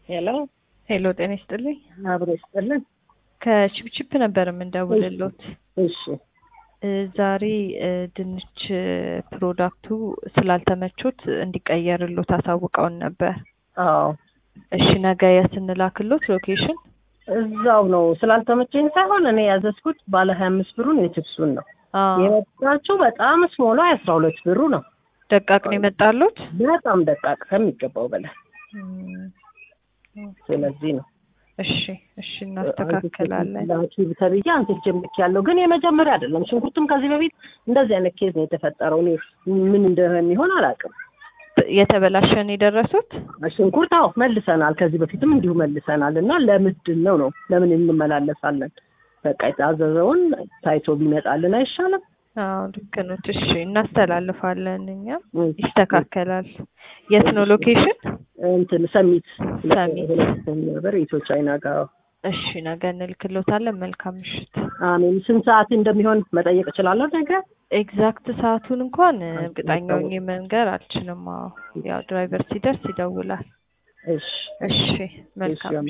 ሄሎ ሄሎ ጤና ይስጥልኝ። አብሮ ይስጥልን። ከቺፕቺፕ ነበር የምንደውልሎት። እሺ እ ዛሬ እ ድንች ፕሮዳክቱ ስላልተመቾት እንዲቀየርሎት አሳውቀውን ነበር። አዎ እሺ ነገ የት እንላክሎት ሎኬሽን? እዛው ነው ስላልተመቸኝ ሳይሆን እኔ ያዘዝኩት ባለ ሀያ አምስት ብሩን የችፕሱን ነው አዎ የመጣችው በጣም ስሞሏ የአስራ ሁለት ብሩ ነው። ደቃቅ ነው የመጣሎት? በጣም ደቃቅ ከሚገባው በላይ እም፣ ስለዚህ ነው እሺ እሺ እናስተካክላለን። ላኪ ተብዬ አንስቼ ልክ ያለው ግን የመጀመሪያ አይደለም። ሽንኩርትም ከዚህ በፊት እንደዚህ አይነት ኬዝ ነው የተፈጠረው። እኔ ምን እንደሚሆን አላውቅም። የተበላሸን የደረሱት ሽንኩርት አዎ መልሰናል። ከዚህ በፊትም እንዲሁ መልሰናል እና ለምንድን ነው ነው ለምን እንመላለሳለን? በቃ የታዘዘውን ታይቶ ቢመጣልን አይሻልም? አዎ ልክ ነው። እሺ እናስተላልፋለን። እኛም ይስተካከላል። የት ነው ሎኬሽን? እንትን ሰሚት ሰሚት። ነበር ኢትዮ ቻይና ጋር እሺ ነገ እንልክሎታለን። መልካም ምሽት። አሜን። ስንት ሰዓት እንደሚሆን መጠየቅ እችላለሁ ነገ? ኤግዛክት ሰዓቱን እንኳን እርግጠኛ ሆኜ መንገር አልችልም። አዎ ያው ድራይቨር ሲደርስ ይደውላል። እሺ እሺ መልካም